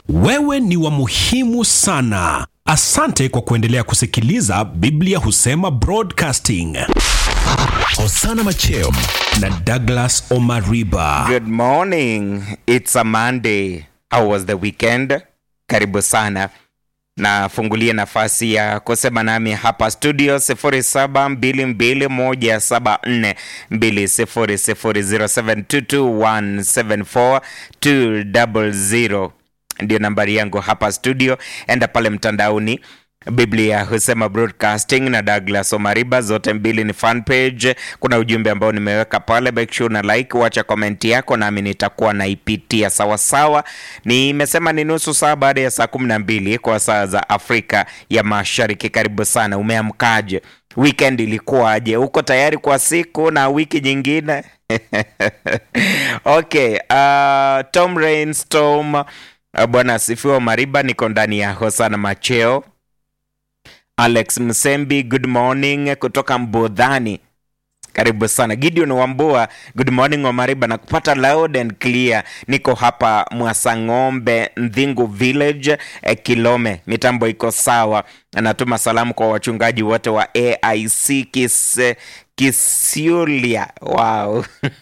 Wewe ni wa muhimu sana. Asante kwa kuendelea kusikiliza Biblia Husema Broadcasting. Hosana Macheo na Douglas Omariba. Good morning. It's a Monday. How was the weekend? Karibu sana. Nafungulia nafasi ya kusema nami hapa studio 0722174200724174 ndio nambari yangu hapa studio. Enda pale mtandaoni Biblia husema broadcasting na Douglas Omariba, zote mbili ni fan page. Kuna ujumbe ambao nimeweka pale, make sure na like, wacha komenti yako nami nitakuwa naipitia sawasawa. Nimesema ni nusu saa baada ya saa kumi na mbili kwa saa za Afrika ya Mashariki. Karibu sana, umeamkaje? Weekend ilikuwaje? Uko tayari kwa siku na wiki nyingine? Okay, uh, Tom Rainstorm, uh, bwana asifiwe. Mariba, niko ndani ya Hosana Macheo. Alex Msembi, good morning kutoka Mbudhani. Karibu sana Gideon Wambua, good morning Omariba, na kupata loud and clear. Niko hapa Mwasang'ombe, Ndhingu Village, eh, Kilome. Mitambo iko sawa. Anatuma salamu kwa wachungaji wote wa AIC Kis, Kisiulia. Wow.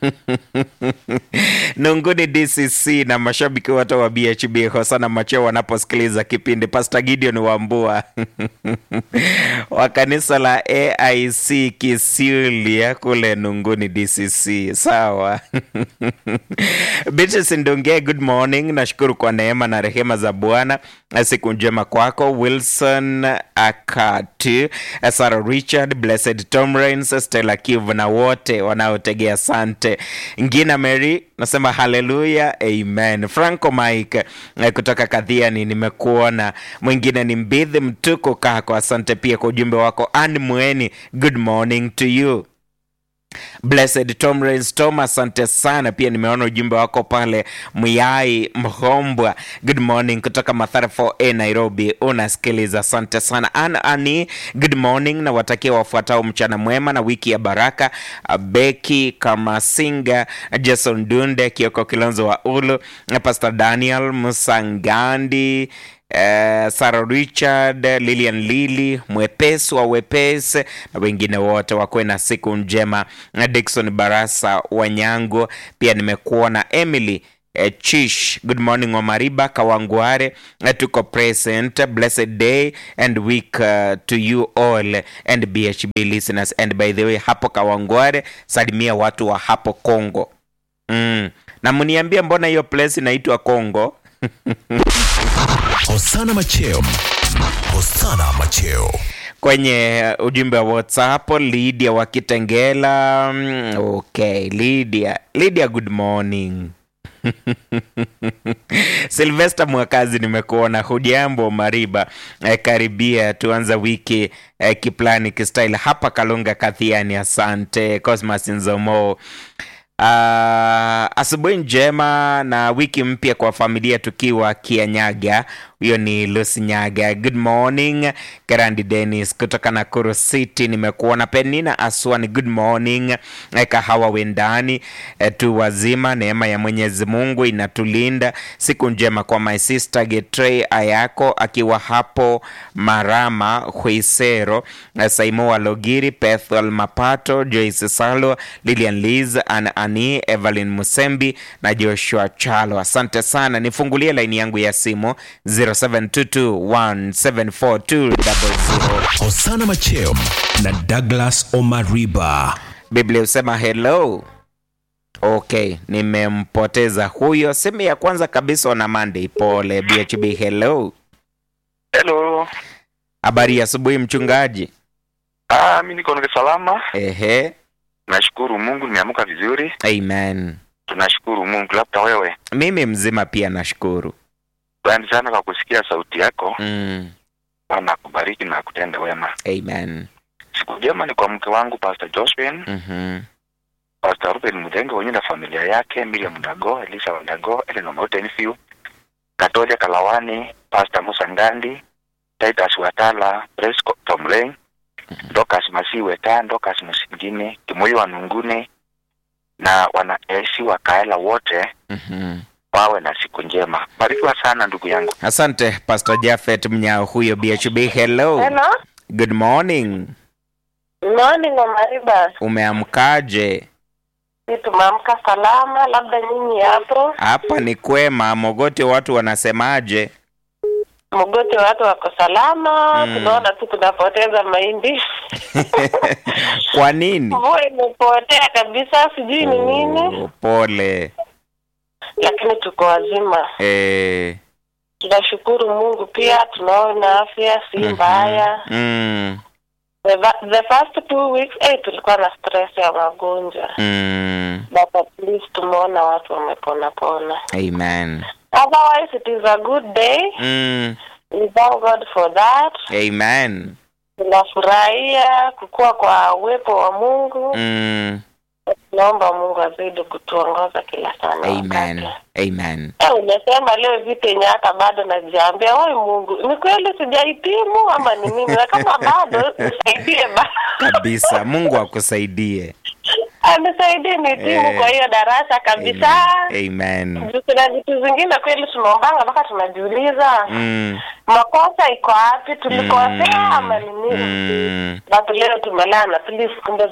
Nunguni DCC na mashabiki wote wa BHB Hosana Macheo wanaposikiliza kipindi. Pastor Gideon Wambua wa kanisa la AIC Kisiulia kule Nunguni DCC. Sawa. Beatrice Ndunge, good morning. Nashukuru kwa neema na rehema za Bwana. Siku njema kwako. Wilson Akati, Sarah Richard, Blessed Tom Rains, Stella Kivu na wote wanaotegea sante. Ngina Mary nasema haleluya, amen. Franco Mike eh, kutoka Kadhiani, nimekuona. Mwingine ni Mbidhi Mtuko Kako, asante pia kwa ujumbe wako. Ann Mweni, good morning to you. Blessed Tom Rains Tom, asante sana pia. Nimeona ujumbe wako pale. Muyai Mhombwa, good morning kutoka Mathare 4A Nairobi, unasikiliza. Asante sana. An Ani, good morning na watakia wafuatao mchana mwema na wiki ya baraka. Beki Kamasinga, Jason Dunde, Kioko Kilonzo wa Ulu, Pastor Daniel Musangandi Uh, Sarah Richard, Lilian Lili, mwepesi wa wepesi na wengine wote wakuwe na siku njema. Dickson Barasa Wanyango, pia nimekuona Emily eh, Chish, good morning Omariba Kawangware, eh, tuko present. Blessed day and week uh, to you all and BHB listeners and by the way, hapo Kawangware salimia watu wa hapo Kongo mm. na mniambia mbona hiyo place inaitwa Kongo? Hosana Macheo. Hosana Macheo. kwenye ujumbe wa WhatsApp Lydia wa Kitengela. mm, Okay, Lydia. Lydia, good morning. Silvester Mwakazi, nimekuona. Hujambo Mariba? Eh, karibia tuanza wiki eh, kiplani kistyle hapa Kalunga Kathiani. Asante Cosmas Nzomo. Uh, asubuhi njema na wiki mpya kwa familia tukiwa Kianyaga. Huyo ni Lucy Nyaga. Good morning Karandi Dennis kutoka Nakuru City, nimekuona. Penina Aswani, good morning. Eh, Kahawa Wendani, eh, tu wazima, neema ya Mwenyezi Mungu inatulinda. Siku njema kwa my sister Getrey Ayako akiwa hapo Marama Huisero, eh, Saimo Walogiri, Pethel Mapato, Joyce Salo, Lilian Liz, Ann Ani, Evelyn Musembi na Joshua Chalo. Asante sana. Nifungulie laini yangu ya simu 0722174200. Hosana Macheo na Douglas Omariba. Biblia husema hello. Okay, nimempoteza huyo. Simu ya kwanza kabisa ona Monday. Pole BHB, hello. Hello. Habari ya asubuhi mchungaji. Ah, mimi niko niko salama. Ehe, Nashukuru Mungu nimeamka vizuri. amen. Tunashukuru Mungu. Labda wewe. Mimi mzima pia nashukuru. Asante sana kwa kusikia sauti yako. Mm, Bwana akubariki na kutenda wema. amen. Siku njema ni kwa mke wangu Pastor Josephine, Mhm. Pastor Ruben Mudenge wenye na familia yake, Miriam Ndago, Elisa Ndago, Ellen Omote Nfiu, Katoja Kalawani, Pastor Musa Ngandi, Titus Watala, Presco Tom Lane, Dokas Masiwe ta Dokas Musingine, Kimoyo wa Nungune na wanaesi wa Kaela wote Mhm. wawe na siku njema. Barikiwa sana ndugu yangu. Asante Pastor Jafet Mnyao huyo BHB. Hello. Hello. Good morning. Morning Omariba. Umeamkaje? Si tumeamka salama, labda nyinyi hapo. Hapa ni kwema. Mogote watu wanasemaje? Mgote watu wako salama, Mm. tunaona tu tunapoteza mahindi. Kwa nini? Mvua imepotea kabisa, sijui ni nini, Oh, pole. lakini tuko wazima. Eh, Tunashukuru Mungu pia tunaona afya si mbaya. mm, The, va- the first two weeks eh, tulikuwa na stress ya magonjwa. mm, But at least tumeona watu wamepona pona. amen. Otherwise it is a good day. Mm, We thank God for that. amen. Tunafurahia kukua kwa uwepo wa Mungu. Mm, Naomba Mungu azidi kutuongoza kila saa na amen. wakati. Amen. Eh, umesema leo vitu yenye hata bado najiambia, oi Mungu, ni kweli sijahitimu ama ni mimi? Na kama bado nisaidie, ba Kabisa. Mungu akusaidie. anisaidie nihitimu Eh. kwa hiyo darasa kabisa. Amen. Amen. Juu kuna vitu zingine kweli tunaombanga mpaka tunajiuliza Mm, makosa iko wapi, tulikosea ama ni nini? mm. But leo tumelala, please kumbe